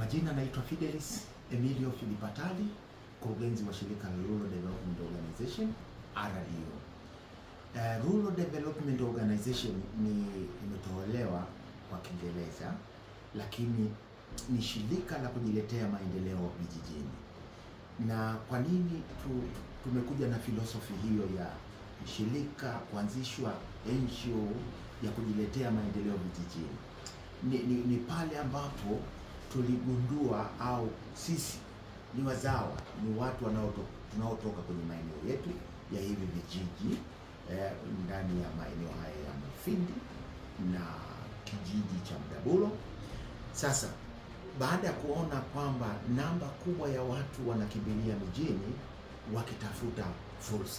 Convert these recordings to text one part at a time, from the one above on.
Kwa jina naitwa Fidelis Emilio Filipatali, mkurugenzi wa shirika la Rural Development Organization RDO. Uh, Rural Development Organization ni imetolewa kwa Kiingereza, lakini ni shirika la kujiletea maendeleo vijijini. Na kwa nini tu, tumekuja na filosofi hiyo ya shirika kuanzishwa NGO ya kujiletea maendeleo vijijini? Ni, ni, ni pale ambapo tuligundua au sisi ni wazawa, ni watu wanaotoka tunaotoka kwenye maeneo yetu ya hivi vijiji eh, ndani ya maeneo haya ya Mufindi na kijiji cha Mdabulo. Sasa baada ya kuona kwamba namba kubwa ya watu wanakimbilia mijini wakitafuta fursa,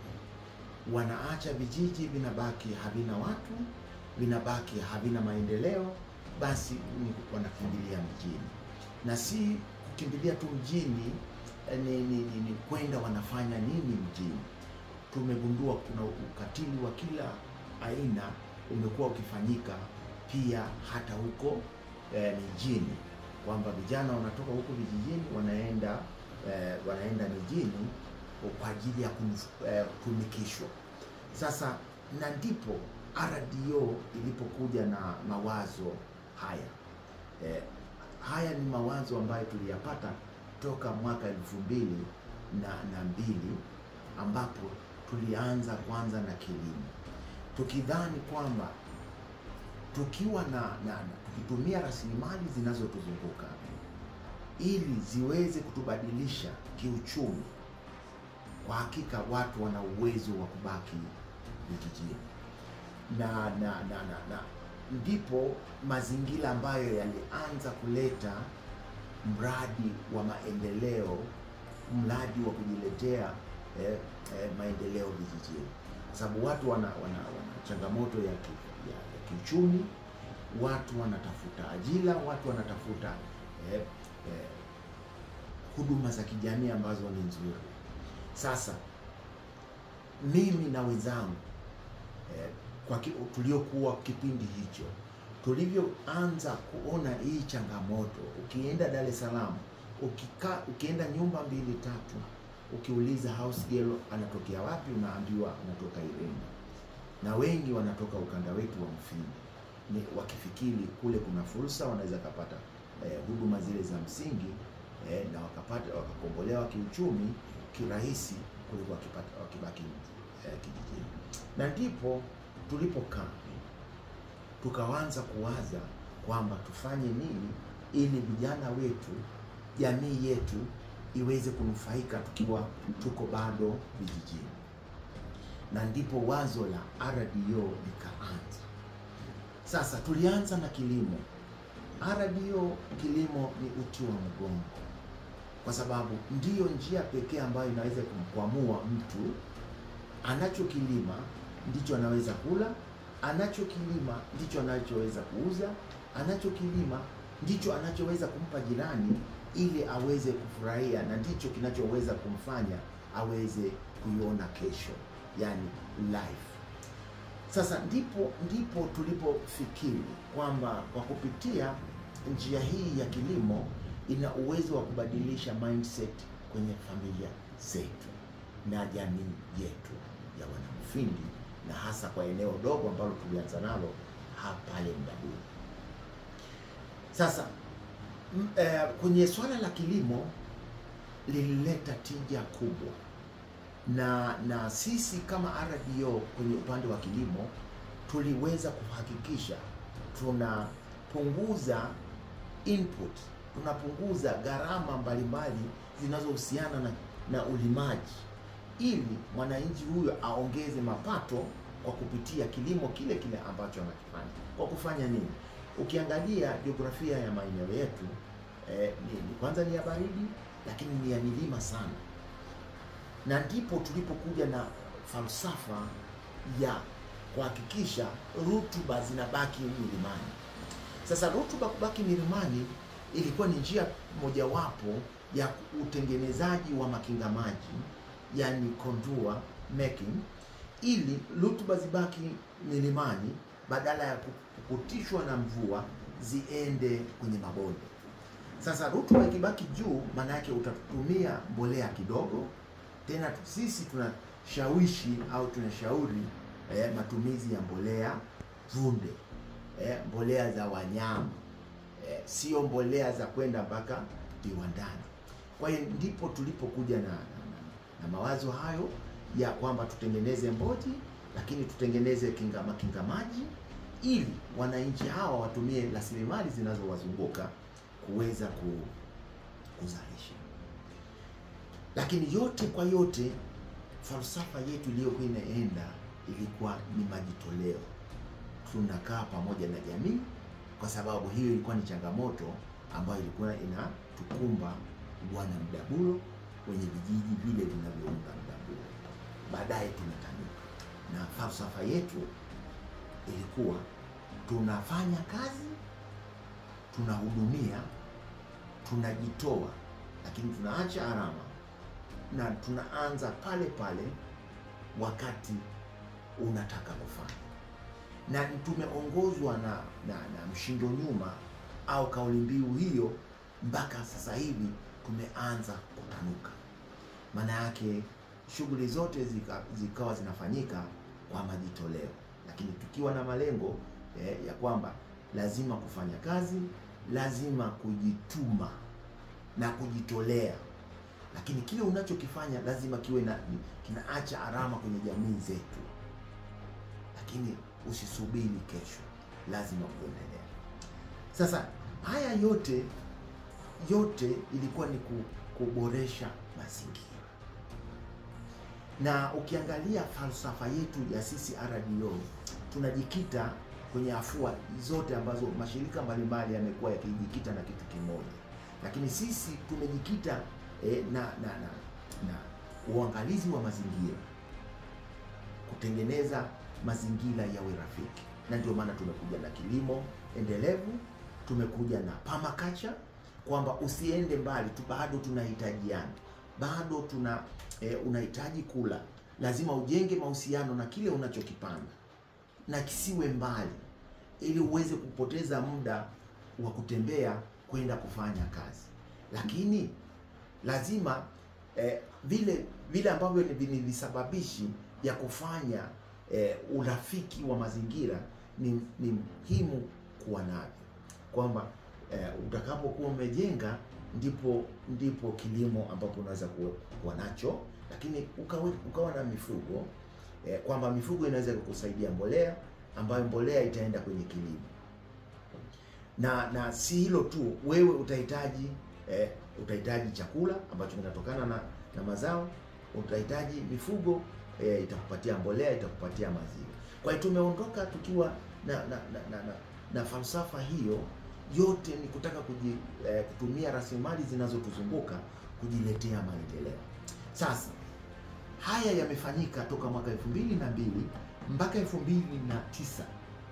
wanaacha vijiji, vinabaki havina watu, vinabaki havina maendeleo, basi ni wanakimbilia mjini, na si kukimbilia tu mjini ni, ni, ni, ni kwenda wanafanya nini mjini. Tumegundua kuna ukatili wa kila aina umekuwa ukifanyika pia hata huko eh, mijini, kwamba vijana wanatoka huko vijijini wanaenda eh, wanaenda mijini kwa ajili ya kutumikishwa. Sasa na ndipo RDO ilipokuja na mawazo haya eh, haya ni mawazo ambayo tuliyapata toka mwaka elfu mbili na, na mbili ambapo tulianza kwanza na kilimo tukidhani kwamba tukiwa na, na, na tukitumia rasilimali zinazotuzunguka ili ziweze kutubadilisha kiuchumi, kwa hakika watu wana uwezo wa kubaki vijijini na na, na, na, na ndipo mazingira ambayo yalianza kuleta mradi wa maendeleo, mradi wa kujiletea eh, eh, maendeleo vijijini, kwa sababu watu wana, wana, wana changamoto ya, ki, ya, ya kiuchumi, watu wanatafuta ajira, watu wanatafuta eh, eh, huduma za kijamii ambazo ni nzuri. Sasa mimi na wenzangu eh, kwa tuliokuwa kipindi hicho tulivyoanza kuona hii changamoto, ukienda Dar es Salaam ukika, ukienda nyumba mbili tatu, ukiuliza house girl anatokea wapi, unaambiwa anatoka Iringa, na wengi wanatoka ukanda wetu wa Mufindi, ni wakifikiri kule kuna fursa, wanaweza kupata eh, huduma zile za msingi eh, na wakapata wakakombolewa kiuchumi kirahisi kuliko wakipata wakibaki eh, kijijini, na ndipo tulipokaa tukaanza kuwaza kwamba tufanye nini ili vijana wetu, jamii yetu iweze kunufaika tukiwa tuko bado vijijini, na ndipo wazo la RDO likaanza. Sasa tulianza na kilimo. RDO kilimo ni uti wa mgongo, kwa sababu ndiyo njia pekee ambayo inaweza kumkwamua mtu. Anachokilima ndicho anaweza kula anachokilima ndicho anachoweza kuuza, anachokilima ndicho anachoweza kumpa jirani ili aweze kufurahia, na ndicho kinachoweza kumfanya aweze kuiona kesho, yani life. Sasa ndipo ndipo tulipofikiri kwamba kwa kupitia njia hii ya kilimo ina uwezo wa kubadilisha mindset kwenye familia zetu na jamii yetu ya Wanamufindi na hasa kwa eneo dogo ambalo tulianza nalo hapa pale Mdabulo. Sasa m, e, kwenye swala la kilimo lilileta tija kubwa, na na sisi kama RDO kwenye upande wa kilimo tuliweza kuhakikisha tunapunguza input, tunapunguza gharama mbalimbali zinazohusiana na, na ulimaji ili mwananchi huyo aongeze mapato kwa kupitia kilimo kile kile ambacho anakifanya. Kwa kufanya nini? Ukiangalia jiografia ya maeneo yetu eh, ni, kwanza ni ya baridi, lakini ni ya milima sana, na ndipo tulipokuja na falsafa ya kuhakikisha rutuba zinabaki milimani. Sasa rutuba kubaki milimani ilikuwa ni njia mojawapo ya utengenezaji wa makinga maji yani contour making, ili rutuba zibaki milimani badala ya kukutishwa na mvua ziende kwenye mabonde. Sasa rutuba ikibaki juu, maana yake utatumia mbolea kidogo. Tena tu- sisi tunashawishi au tunashauri eh, matumizi ya mbolea vunde, eh, mbolea za wanyama eh, sio mbolea za kwenda mpaka viwandani. Kwa hiyo ndipo tulipokuja na, na, na, na mawazo hayo ya kwamba tutengeneze mboji, lakini tutengeneze kingama kingamaji ili wananchi hawa watumie rasilimali zinazowazunguka kuweza ku, kuzalisha. Lakini yote kwa yote, falsafa yetu iliyokuwa inaenda ilikuwa ni majitoleo. Tunakaa pamoja na jamii, kwa sababu hiyo ilikuwa ni changamoto ambayo ilikuwa inatukumba wana Mdabulo wenye vijiji vile vinavyounda Mdabulo. Baadaye tumetanuka na falsafa yetu ilikuwa tunafanya kazi, tunahudumia, tunajitoa, lakini tunaacha alama na tunaanza pale pale wakati unataka kufanya, na tumeongozwa na, na, na mshindo nyuma au kauli mbiu hiyo mpaka sasa hivi tumeanza kutanuka. Maana yake shughuli zote zika, zikawa zinafanyika kwa majitoleo, lakini tukiwa na malengo eh, ya kwamba lazima kufanya kazi, lazima kujituma na kujitolea, lakini kile unachokifanya lazima kiwe na kinaacha alama kwenye jamii zetu, lakini usisubiri kesho, lazima kuendelea. Sasa haya yote yote ilikuwa ni ku- kuboresha mazingira, na ukiangalia falsafa yetu ya sisi RDO tunajikita kwenye afua zote ambazo mashirika mbalimbali yamekuwa yakijikita na kitu kimoja, lakini sisi tumejikita eh, na, na, na, na uangalizi wa mazingira, kutengeneza mazingira yawe rafiki, na ndio maana tumekuja na kilimo endelevu, tumekuja na permaculture kwamba usiende mbali tu, bado tunahitajiana, bado tuna eh, unahitaji kula, lazima ujenge mahusiano na kile unachokipanda na kisiwe mbali, ili uweze kupoteza muda wa kutembea kwenda kufanya kazi, lakini lazima eh, vile vile ambavyo ni ni visababishi ya kufanya eh, urafiki wa mazingira ni, ni muhimu kuwa navyo kwamba eh, utakapokuwa umejenga ndipo ndipo kilimo ambapo unaweza kuwa, kuwa nacho, lakini ukawe, ukawa na mifugo eh, kwamba mifugo inaweza kukusaidia mbolea ambayo mbolea itaenda kwenye kilimo na na si hilo tu, wewe utahitaji eh, utahitaji chakula ambacho kinatokana na, na mazao, utahitaji mifugo eh, itakupatia mbolea, itakupatia maziwa. Kwa hiyo tumeondoka tukiwa na na, na, na, na, na falsafa hiyo yote ni kutaka kuji, eh, kutumia rasilimali zinazotuzunguka kujiletea maendeleo. Sasa haya yamefanyika toka mwaka elfu mbili na mbili mpaka elfu mbili na tisa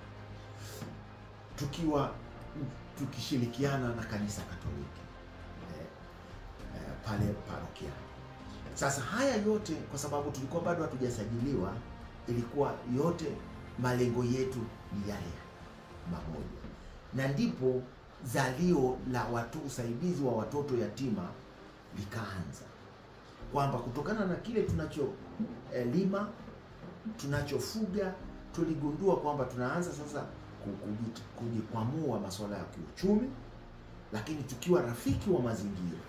tukiwa tukishirikiana na kanisa Katoliki eh, eh, pale parokia. Sasa haya yote kwa sababu tulikuwa bado hatujasajiliwa, ilikuwa yote malengo yetu ni yale mamoja, na ndipo zalio la watu usaidizi wa watoto yatima likaanza, kwamba kutokana na kile tunacholima tunachofuga tuligundua kwamba tunaanza sasa kujikwamua masuala ya kiuchumi, lakini tukiwa rafiki wa mazingira,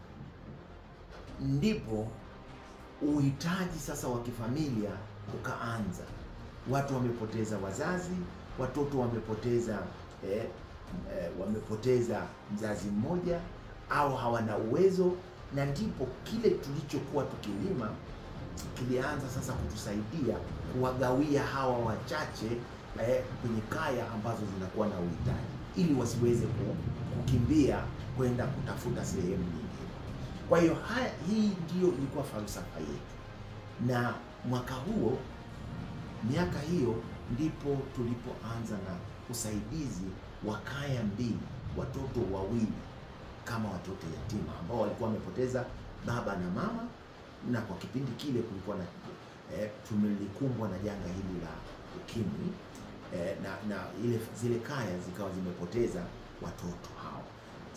ndipo uhitaji sasa wa kifamilia ukaanza. Watu wamepoteza wazazi, watoto wamepoteza eh, eh, wamepoteza mzazi mmoja au hawana uwezo, na ndipo kile tulichokuwa tukilima kilianza sasa kutusaidia kuwagawia hawa wachache eh, kwenye kaya ambazo zinakuwa na uhitaji ili wasiweze kukimbia kwenda kutafuta sehemu nyingine. Kwa hiyo haya, hii ndiyo ilikuwa falsafa yetu, na mwaka huo, miaka hiyo, ndipo tulipoanza na usaidizi wa kaya mbili, watoto wawili kama watoto yatima ambao walikuwa wamepoteza baba na mama, na kwa kipindi kile kulikuwa na eh, tumelikumbwa na janga hili la ukimwi eh, na na ile zile kaya zikawa zimepoteza watoto hao.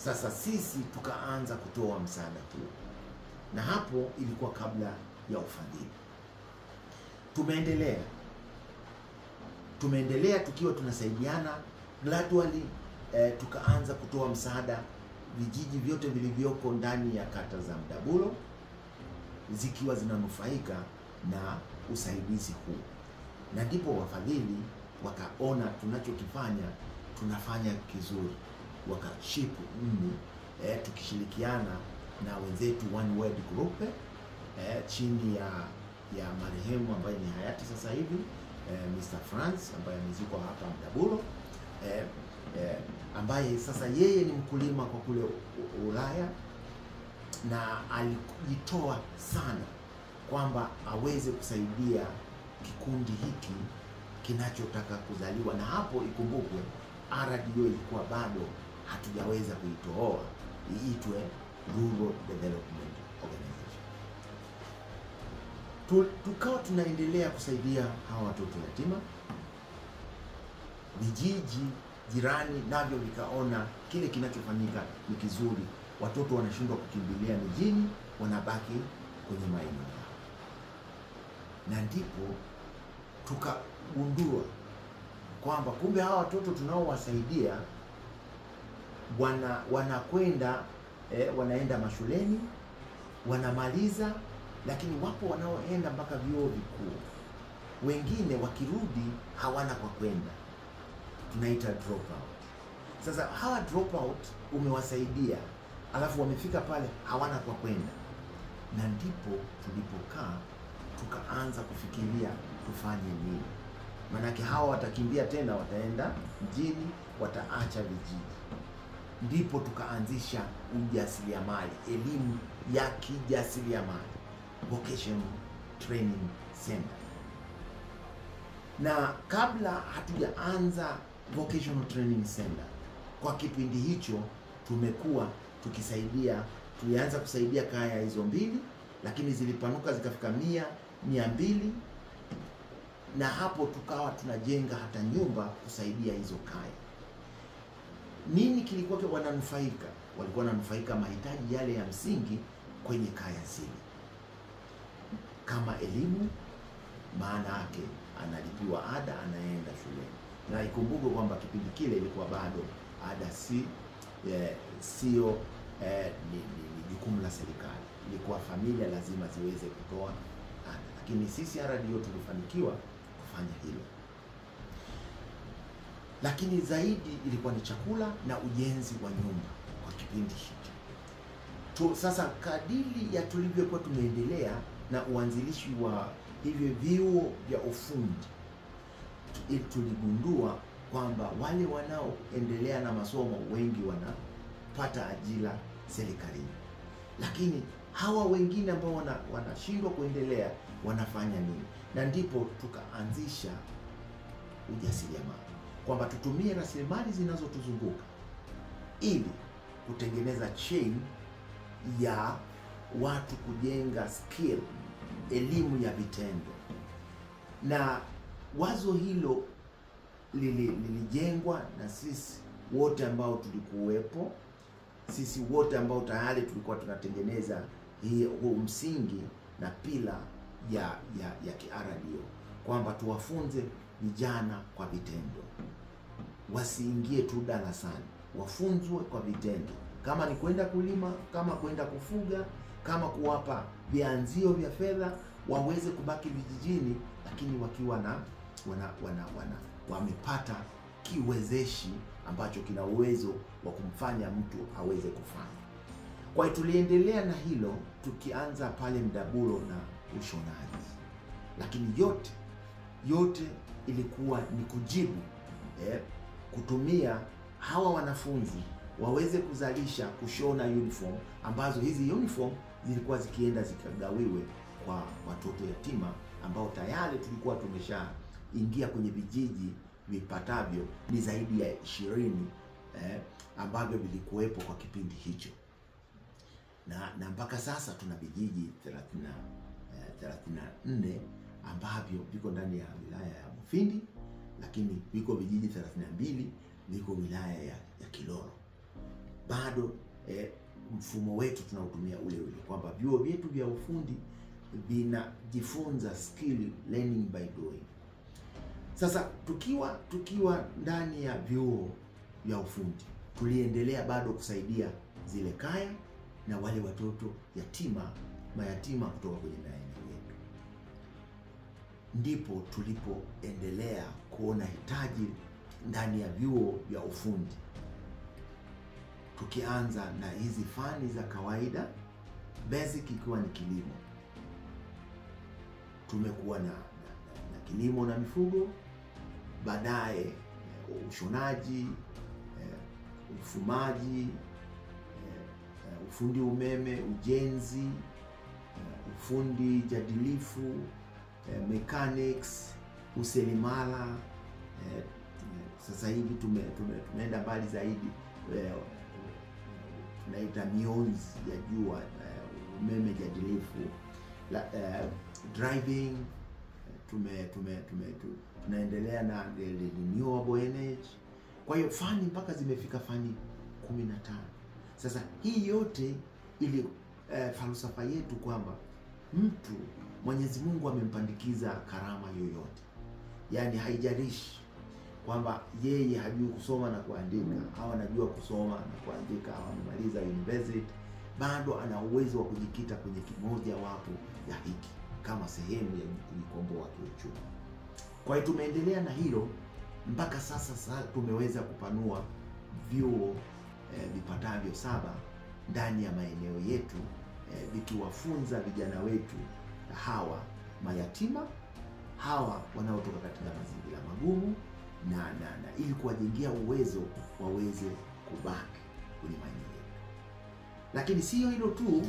Sasa sisi tukaanza kutoa msaada huo, na hapo ilikuwa kabla ya ufadhili. Tumeendelea tumeendelea tukiwa tunasaidiana gradually, eh, tukaanza kutoa msaada vijiji vyote vilivyoko ndani ya kata za Mdabulo zikiwa zinanufaika na usaidizi huu, na ndipo wafadhili wakaona tunachokifanya tunafanya kizuri, wakashipu mni eh, tukishirikiana na wenzetu One World Group eh, chini ya ya marehemu ambaye ni hayati sasa hivi eh, Mr. France ambaye amezikwa hapa Mdabulo eh, eh, ambaye sasa yeye ni mkulima kwa kule U- Ulaya na alijitoa sana kwamba aweze kusaidia kikundi hiki kinachotaka kuzaliwa, na hapo ikumbukwe RDO ilikuwa bado hatujaweza kuitoa iitwe Rural Development Organization. Tu- Tukawa tunaendelea kusaidia hawa watoto yatima, vijiji jirani navyo vikaona kile kinachofanyika ni kizuri, watoto wanashindwa kukimbilia mijini, wanabaki kwenye maeneo yao, na ndipo tukagundua kwamba kumbe hawa watoto tunaowasaidia wana wanakwenda eh, wanaenda mashuleni wanamaliza, lakini wapo wanaoenda mpaka vyuo vikuu, wengine wakirudi hawana kwa kwenda, tunaita dropout. Sasa hawa dropout umewasaidia, alafu wamefika pale hawana kwa kwenda, na ndipo tulipokaa tukaanza kufikiria tufanye nini, maanake hawa watakimbia tena, wataenda mjini, wataacha vijiji. Ndipo tukaanzisha ujasiriamali, elimu ya kijasiriamali, vocational training center. Na kabla hatujaanza vocational training center, kwa kipindi hicho tumekuwa tukisaidia, tulianza kusaidia kaya hizo mbili, lakini zilipanuka zikafika mia mia mbili na hapo tukawa tunajenga hata nyumba kusaidia hizo kaya. Nini kilikuwa ki- wananufaika? Walikuwa wananufaika mahitaji yale ya msingi kwenye kaya zile, kama elimu, maana yake analipiwa ada, anaenda shuleni, na ikumbuke kwamba kipindi kile ilikuwa bado ada si eh, sio eh, ni, ni, ni jukumu la serikali, ilikuwa familia lazima ziweze kutoa ada, lakini sisi RDO tulifanikiwa kufanya hilo lakini zaidi ilikuwa ni chakula na ujenzi wa nyumba kwa kipindi hicho tu. Sasa kadiri ya tulivyokuwa tumeendelea na uanzilishi wa hivyo vyuo vya ufundi, tu- tuligundua kwamba wale wanaoendelea na masomo wengi wanapata ajira serikalini, lakini hawa wengine ambao wana- wanashindwa kuendelea wanafanya nini? Na ndipo tukaanzisha ujasiriamali kwamba tutumie rasilimali zinazotuzunguka ili kutengeneza chain ya watu kujenga skill, elimu ya vitendo. Na wazo hilo lili- lilijengwa na sisi wote ambao tulikuwepo, sisi wote ambao tayari tulikuwa tunatengeneza hii huu msingi na pila ya ya, ya kiRDO kwamba tuwafunze vijana kwa vitendo, wasiingie tu darasani, wafunzwe kwa vitendo, kama ni kwenda kulima, kama kwenda kufuga, kama kuwapa vianzio vya fedha, waweze kubaki vijijini, lakini wakiwa na wana, wana, wana wamepata kiwezeshi ambacho kina uwezo wa kumfanya mtu aweze kufanya. Kwa hiyo tuliendelea na hilo tukianza pale Mdabulo na ushonaji, lakini yote yote ilikuwa ni kujibu eh, kutumia hawa wanafunzi waweze kuzalisha kushona uniform ambazo hizi uniform zilikuwa zikienda zikagawiwe kwa watoto yatima ambao tayari tulikuwa tumeshaingia kwenye vijiji vipatavyo ni zaidi ya ishirini eh, ambavyo vilikuwepo kwa kipindi hicho na na mpaka sasa tuna vijiji 30 eh, 34 ambavyo viko ndani ya wilaya ya Mufindi, lakini viko vijiji 32 viko wilaya ya, ya Kilolo. bado eh, mfumo wetu tunautumia ule ule, kwamba vyuo vyetu vya ufundi vinajifunza skill learning by doing. Sasa tukiwa tukiwa ndani ya vyuo vya ufundi tuliendelea bado kusaidia zile kaya na wale watoto yatima mayatima kutoka kwenye maeneo yetu, ndipo tulipoendelea kuona hitaji ndani ya vyuo vya ufundi, tukianza na hizi fani za kawaida basic ikiwa ni kilimo. Tumekuwa na, na, na, na kilimo na mifugo, baadaye eh, ushonaji eh, ufumaji eh, ufundi umeme, ujenzi eh, ufundi jadilifu eh, mechanics, uselimala eh, sasa hivi tume, tume, tumeenda mbali zaidi eh, tunaita mionzi ya jua eh, umeme jadilifu la, eh, driving tume, tume, tume, tu- tunaendelea na the renewable energy. Kwa hiyo fani mpaka zimefika fani kumi na tano. Sasa hii yote ili eh, falsafa yetu kwamba mtu Mwenyezi Mungu amempandikiza karama yoyote, yaani haijalishi kwamba yeye hajui kusoma na kuandika au anajua kusoma na kuandika au amemaliza university, bado ana uwezo wa kujikita kwenye kimoja wapo ya hiki kama sehemu ya kujikomboa kiuchumi. Kwa hiyo tumeendelea na hilo mpaka sasa. Sasa tumeweza kupanua vyuo eh, vipatavyo saba ndani ya maeneo yetu eh, vikiwafunza vijana wetu hawa mayatima hawa wanaotoka katika mazingira magumu na, na, na ili kuwajengea uwezo waweze kubaki kwenye maeneo yetu. Lakini siyo hilo tu,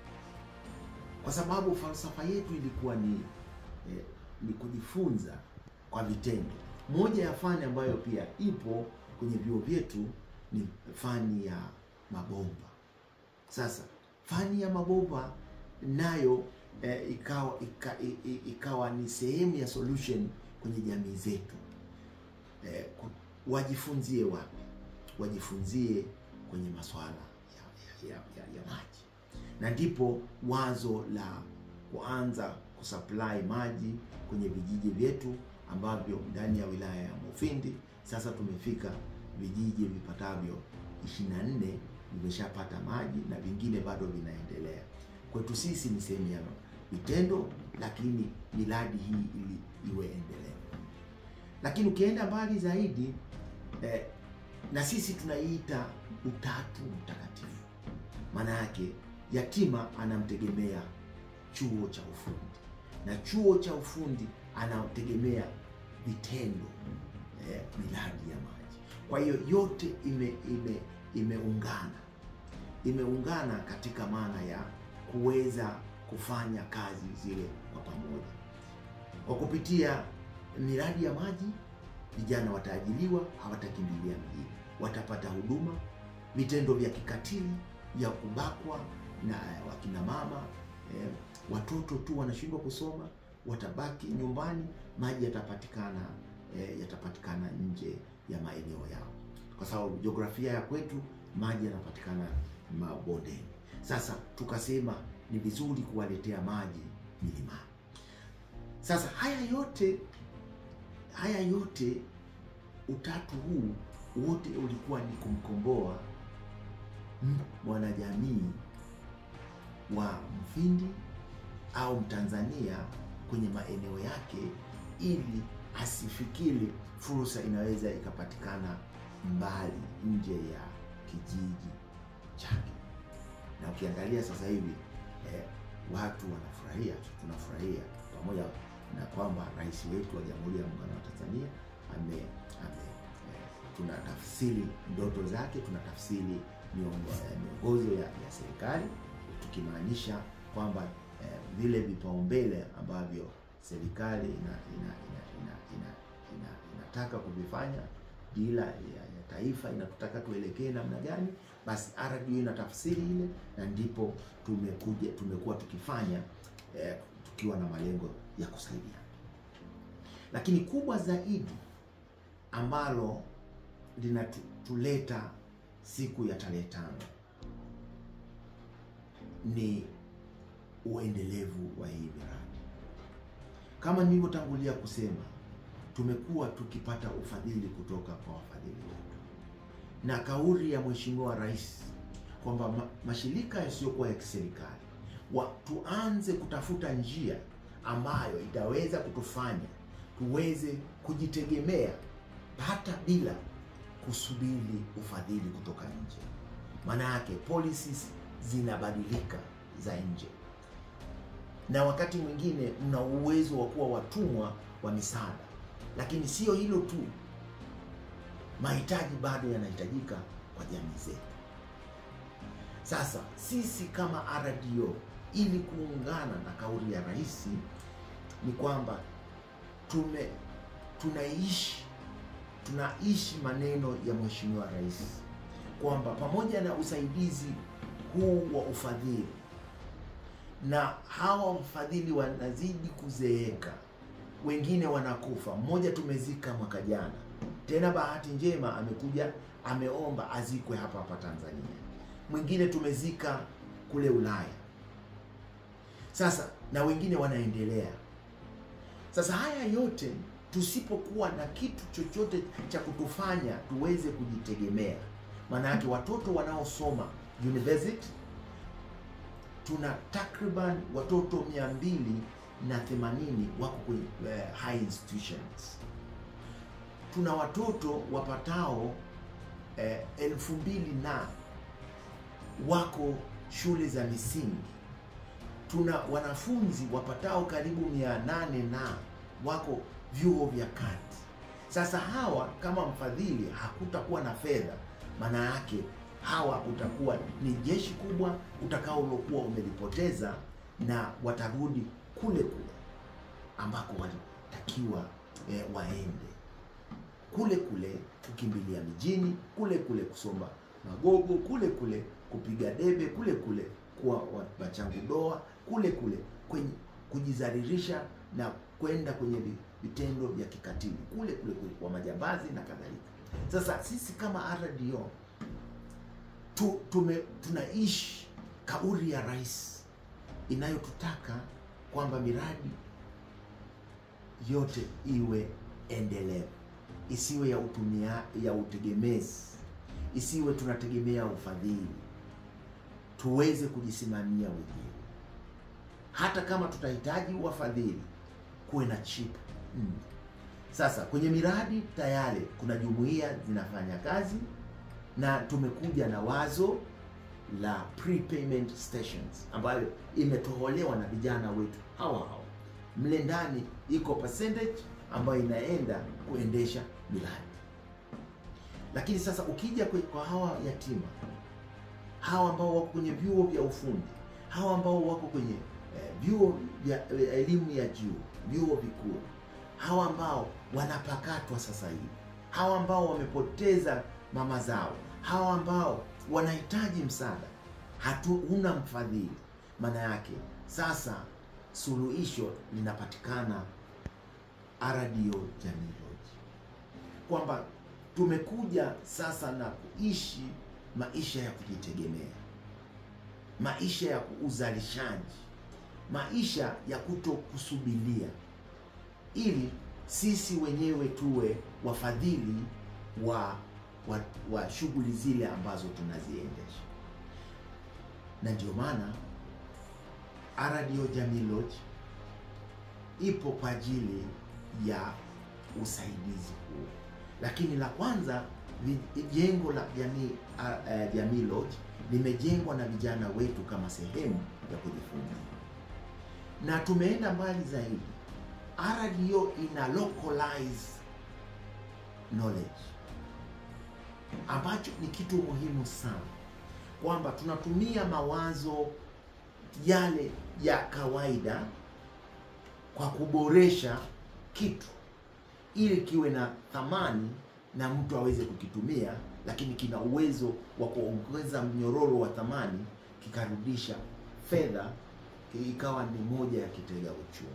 kwa sababu falsafa yetu ilikuwa ni eh, ni kujifunza kwa vitendo. Moja ya fani ambayo pia ipo kwenye vyuo vyetu ni fani ya mabomba. Sasa fani ya mabomba nayo eh, ikawa, ika, i- i- ikawa ni sehemu ya solution kwenye jamii zetu. Eh, ku- wajifunzie wapi? Wajifunzie kwenye masuala ya, ya, ya, ya, ya maji, na ndipo wazo la kuanza kusupply maji kwenye vijiji vyetu ambavyo ndani ya wilaya ya Mufindi sasa tumefika vijiji vipatavyo 24 vimeshapata maji na vingine bado vinaendelea. Kwetu sisi ni sehemu ya vitendo, lakini miradi hii ili iwe endelevu. Lakini ukienda mbali zaidi eh, na sisi tunaiita utatu mtakatifu. Maana yake yatima anamtegemea chuo cha ufundi na chuo cha ufundi anategemea vitendo eh, miradi ya maji. Kwa hiyo yote ime, ime, imeungana imeungana katika maana ya kuweza kufanya kazi zile kwa pamoja. Kwa kupitia miradi ya maji, vijana wataajiliwa, hawatakimbilia mjini, watapata huduma. Vitendo vya kikatili vya kubakwa na wakina mama eh, watoto tu wanashindwa kusoma, watabaki nyumbani, maji yatapatikana eh, yatapatikana nje ya maeneo yao, kwa sababu jiografia ya kwetu maji yanapatikana mabondeni. Sasa tukasema ni vizuri kuwaletea maji milimani. Sasa haya yote haya yote utatu huu wote ulikuwa ni kumkomboa m- mwanajamii wa Mfindi au Mtanzania kwenye maeneo yake, ili asifikiri fursa inaweza ikapatikana mbali nje ya kijiji chake. Na ukiangalia sasa hivi eh, watu wanafurahia, tunafurahia pamoja na kwamba rais wetu wa Jamhuri ya Muungano wa Tanzania ame, ame eh, tunatafsiri ndoto zake, tunatafsiri miongo- eh, miongozo ya, ya serikali tukimaanisha kwamba eh, vile vipaumbele ambavyo serikali ina, ina, ina, ina, ina, ina, inataka kuvifanya dira ya, ya taifa inatutaka tuelekee namna gani, basi RDU ina tafsiri ile, na ndipo tumekuja tumekuwa tukifanya eh, tukiwa na malengo ya kusaidia. Lakini kubwa zaidi ambalo linatuleta siku ya tarehe tano ni uendelevu wa hii miradi. Kama nilivyotangulia kusema, tumekuwa tukipata ufadhili kutoka kwa wafadhili wetu, na kauli ya Mheshimiwa Rais kwamba ma mashirika yasiyokuwa ya kiserikali wa tuanze kutafuta njia ambayo itaweza kutufanya tuweze kujitegemea hata bila kusubiri ufadhili kutoka nje. Maana yake policies zinabadilika za nje, na wakati mwingine mna uwezo wa kuwa watumwa wa misaada. Lakini sio hilo tu, mahitaji bado yanahitajika kwa jamii zetu. Sasa sisi kama RDO, ili kuungana na kauli ya rais, ni kwamba tume tunaishi tunaishi maneno ya Mheshimiwa Rais kwamba pamoja na usaidizi huu wa ufadhili na hawa wafadhili wanazidi kuzeeka, wengine wanakufa. Mmoja tumezika mwaka jana, tena bahati njema amekuja ameomba azikwe hapa hapa Tanzania. Mwingine tumezika kule Ulaya. Sasa na wengine wanaendelea. Sasa haya yote tusipokuwa na kitu chochote cha kutufanya tuweze kujitegemea, maana yake watoto wanaosoma university tuna takriban watoto mia mbili na themanini wako kwenye uh, high institutions. Tuna watoto wapatao uh, elfu mbili na wako shule za misingi. Tuna wanafunzi wapatao karibu mia nane na wako vyuo vya kati. Sasa hawa kama mfadhili hakutakuwa na fedha, maana yake hawa utakuwa ni jeshi kubwa utakaolokuwa umelipoteza, na watarudi kule kule ambako walitakiwa eh, waende kule kule kukimbilia mijini, kule kule kusoma magogo, kule kule kupiga debe, kule kule kuwa wachangudoa, kule kule kwenye kujizaririsha na kwenda kwenye vitendo vya kikatili, kule kule kule kwa majambazi na kadhalika. Sasa sisi kama RDO tu, tume, tunaishi kauli ya rais inayotutaka kwamba miradi yote iwe endelevu, isiwe ya utumia, ya utegemezi, isiwe tunategemea ufadhili, tuweze kujisimamia wenyewe. Hata kama tutahitaji wafadhili, kuwe na chip mm. Sasa kwenye miradi tayari kuna jumuiya zinafanya kazi na tumekuja na wazo la prepayment stations ambayo imetoholewa na vijana wetu hawa hawa. Mle ndani iko percentage ambayo inaenda kuendesha miradi. Lakini sasa ukija kwa hawa yatima, hawa ambao wako kwenye vyuo vya ufundi, hawa ambao wako kwenye eh, vyuo vya elimu ya juu, vyuo vikuu, hawa ambao wanapakatwa sasa hivi, hawa ambao wamepoteza mama zao, hawa ambao wanahitaji msaada, hatuna mfadhili. Maana yake sasa suluhisho linapatikana RDO Jamii Lodge, kwamba tumekuja sasa na kuishi maisha ya kujitegemea, maisha ya uzalishaji, maisha ya kuto kusubiria, ili sisi wenyewe tuwe wafadhili wa wa, wa shughuli zile ambazo tunaziendesha, na ndio maana RDO Jamii Lodge ipo kwa ajili ya usaidizi huo. Lakini la kwanza, jengo la Jamii uh, Jamii Lodge limejengwa na vijana wetu kama sehemu ya kujifunza, na tumeenda mbali zaidi. RDO ina localize knowledge ambacho ni kitu muhimu sana, kwamba tunatumia mawazo yale ya kawaida kwa kuboresha kitu ili kiwe na thamani na mtu aweze kukitumia, lakini kina uwezo wa kuongeza mnyororo wa thamani, kikarudisha fedha, ikawa ni moja ya kitega uchumi.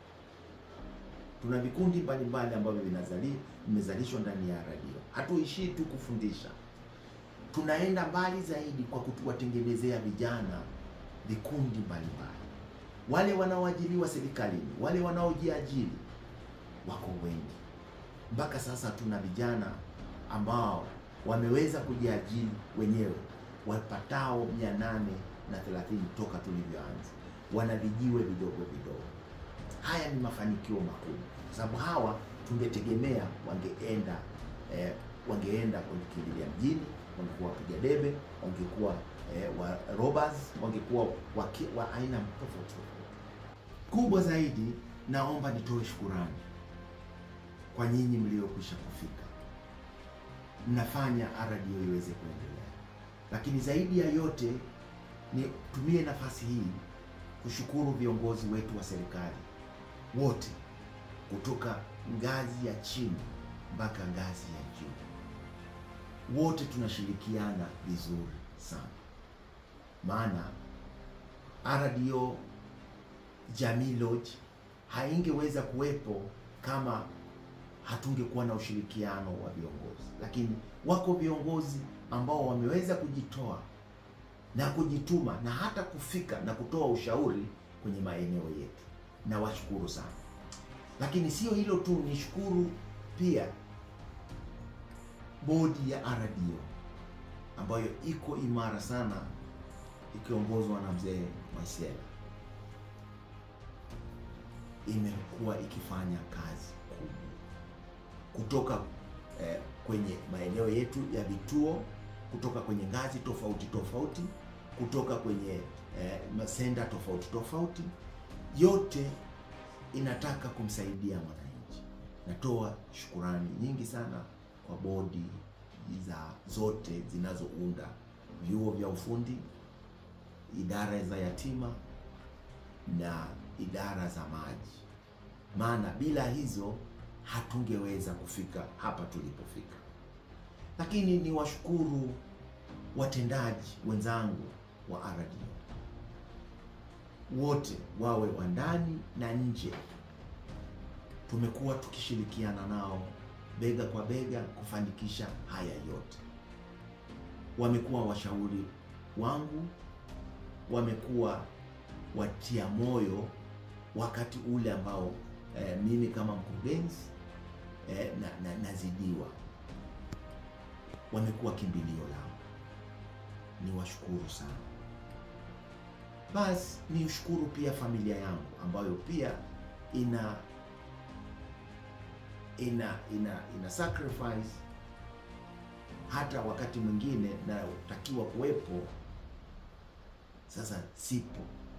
Tuna vikundi mbalimbali ambavyo vinazali vimezalishwa ndani ya RDO. Hatuishii tu kufundisha, tunaenda mbali zaidi kwa kuwatengenezea vijana vikundi mbalimbali. Wale wanaoajiriwa serikalini, wale wanaojiajiri wako wengi. Mpaka sasa tuna vijana ambao wameweza kujiajiri wenyewe wapatao mia nane na thelathini toka tulivyoanza, wana vijiwe vidogo vidogo. Haya ni mafanikio makubwa, kwa sababu hawa tungetegemea wangeenda eh, wangeenda kukimbilia mjini, wangekuwa wapiga debe, wangekuwa eh, wa robbers, wangekuwa waki, wa aina tofauti tofauti. Kubwa zaidi, naomba nitoe shukurani kwa nyinyi mliokwisha kufika, mnafanya RDO iweze kuendelea, lakini zaidi ya yote nitumie nafasi hii kushukuru viongozi wetu wa serikali wote kutoka ngazi ya chini mpaka ngazi ya juu, wote tunashirikiana vizuri sana, maana RDO Jamii Lodge haingeweza kuwepo kama hatungekuwa na ushirikiano wa viongozi. Lakini wako viongozi ambao wameweza kujitoa na kujituma na hata kufika na kutoa ushauri kwenye maeneo yetu, na washukuru sana. Lakini sio hilo tu, nishukuru pia bodi ya RDO ambayo iko imara sana ikiongozwa na mzee Mwaisela, imekuwa ikifanya kazi kubwa kutoka eh, kwenye maeneo yetu ya vituo, kutoka kwenye ngazi tofauti tofauti, kutoka kwenye eh, masenda tofauti tofauti, yote inataka kumsaidia mwananchi. Natoa shukurani nyingi sana kwa bodi za zote zinazounda vyuo vya ufundi, idara za yatima na idara za maji, maana bila hizo hatungeweza kufika hapa tulipofika. Lakini ni washukuru watendaji wenzangu wa RDO wote, wawe wa ndani na nje, tumekuwa tukishirikiana nao bega kwa bega kufanikisha haya yote. Wamekuwa washauri wangu, wamekuwa watia moyo wakati ule ambao eh, mimi kama mkurugenzi eh, na, na, nazidiwa. Wamekuwa kimbilio lao, ni washukuru sana. Basi ni ushukuru pia familia yangu ambayo pia ina ina ina ina sacrifice hata wakati mwingine natakiwa kuwepo, sasa sipo.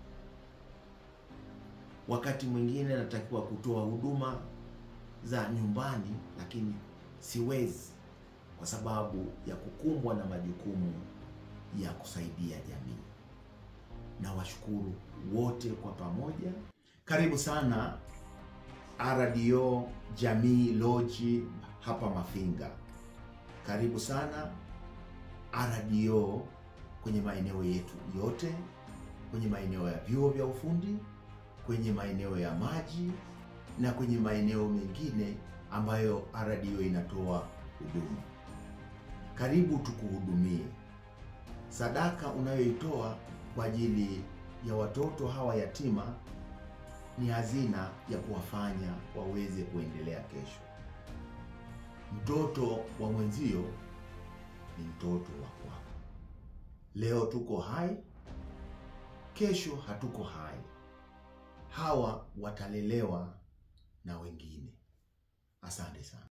Wakati mwingine natakiwa kutoa huduma za nyumbani, lakini siwezi kwa sababu ya kukumbwa na majukumu ya kusaidia jamii. Na washukuru wote kwa pamoja. Karibu sana RDO Jamii Lodge hapa Mafinga. Karibu sana RDO kwenye maeneo yetu yote, kwenye maeneo ya vyuo vya ufundi, kwenye maeneo ya maji na kwenye maeneo mengine ambayo RDO inatoa huduma. Karibu tukuhudumie. Sadaka unayoitoa kwa ajili ya watoto hawa yatima ni hazina ya kuwafanya waweze kuendelea kesho. Mtoto wa mwenzio ni mtoto wa kwako. Leo tuko hai, kesho hatuko hai. Hawa watalelewa na wengine. Asante sana.